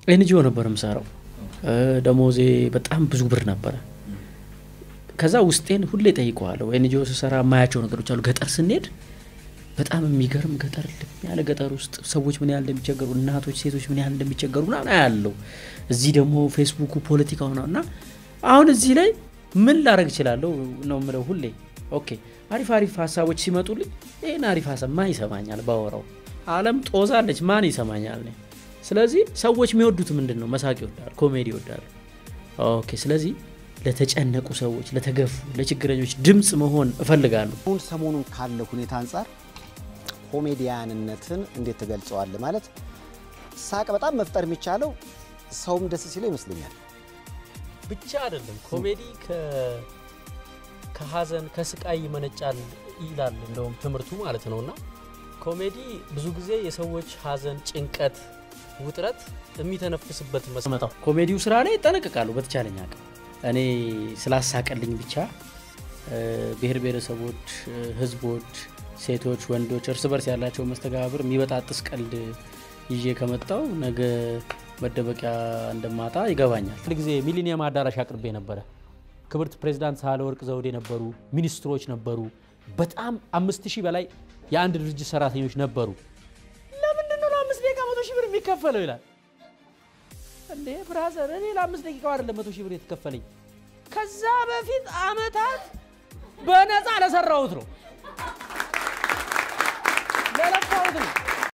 ኤንጂኦ ነበር የምሰራው። ደሞዜ በጣም ብዙ ብር ነበረ። ከዛ ውስጤን ሁሌ ጠይቀዋለሁ። ኤንጂኦ ስሰራ የማያቸው ነገሮች አሉ። ገጠር ስንሄድ በጣም የሚገርም ገጠር ልም ያለ ገጠር ውስጥ ሰዎች ምን ያህል እንደሚቸገሩ፣ እናቶች፣ ሴቶች ምን ያህል እንደሚቸገሩ ምናምን አያለው። እዚህ ደግሞ ፌስቡኩ ፖለቲካው ነው እና አሁን እዚህ ላይ ምን ላረግ እችላለሁ ነው የምለው ሁሌ። ኦኬ አሪፍ አሪፍ ሀሳቦች ሲመጡልኝ ይህን አሪፍ ሀሳብ ማን ይሰማኛል? ባወራው ዓለም ጦዛለች፣ ማን ይሰማኛል? እኔ ስለዚህ ሰዎች የሚወዱት ምንድን ነው? መሳቅ ይወዳሉ፣ ኮሜዲ ይወዳሉ። ኦኬ ስለዚህ ለተጨነቁ ሰዎች፣ ለተገፉ፣ ለችግረኞች ድምፅ መሆን እፈልጋለሁ። አሁን ሰሞኑን ካለው ሁኔታ አንጻር ኮሜዲያንነትን እንዴት ትገልጸዋለህ? ማለት ሳቅ በጣም መፍጠር የሚቻለው ሰውም ደስ ሲለው ይመስለኛል። ብቻ አይደለም ኮሜዲ ከሀዘን ከስቃይ ይመነጫል ይላል እንደውም ትምህርቱ ማለት ነው። እና ኮሜዲ ብዙ ጊዜ የሰዎች ሀዘን፣ ጭንቀት፣ ውጥረት የሚተነፍስበት መስመጣው ኮሜዲው ስራ ላይ ይጠነቀቃለሁ በተቻለኝ አቅም እኔ ስላሳቀልኝ ብቻ ብሔር ብሔረሰቦች፣ ህዝቦች፣ ሴቶች፣ ወንዶች እርስ በርስ ያላቸው መስተጋብር የሚበጣጥስ ቀልድ ይዤ ከመጣው ነገ መደበቂያ እንደማጣ ይገባኛል። አንድ ጊዜ ሚሊኒየም አዳራሽ አቅርቤ ነበረ። ክብርት ፕሬዚዳንት ሳህለወርቅ ዘውዴ ነበሩ፣ ሚኒስትሮች ነበሩ፣ በጣም አምስት ሺህ በላይ የአንድ ድርጅት ሰራተኞች ነበሩ። ለምንድን ነው ለአምስት ደቂቃ መቶ ሺህ ብር የሚከፈለው ይላል። እንዴ ብራዘር፣ እኔ ለአምስት ደቂቃ አይደለም መቶ ሺህ ብር የተከፈለኝ ከዛ በፊት አመታት በነፃ ለሰራሁት ነው ለለፋሁት ነው።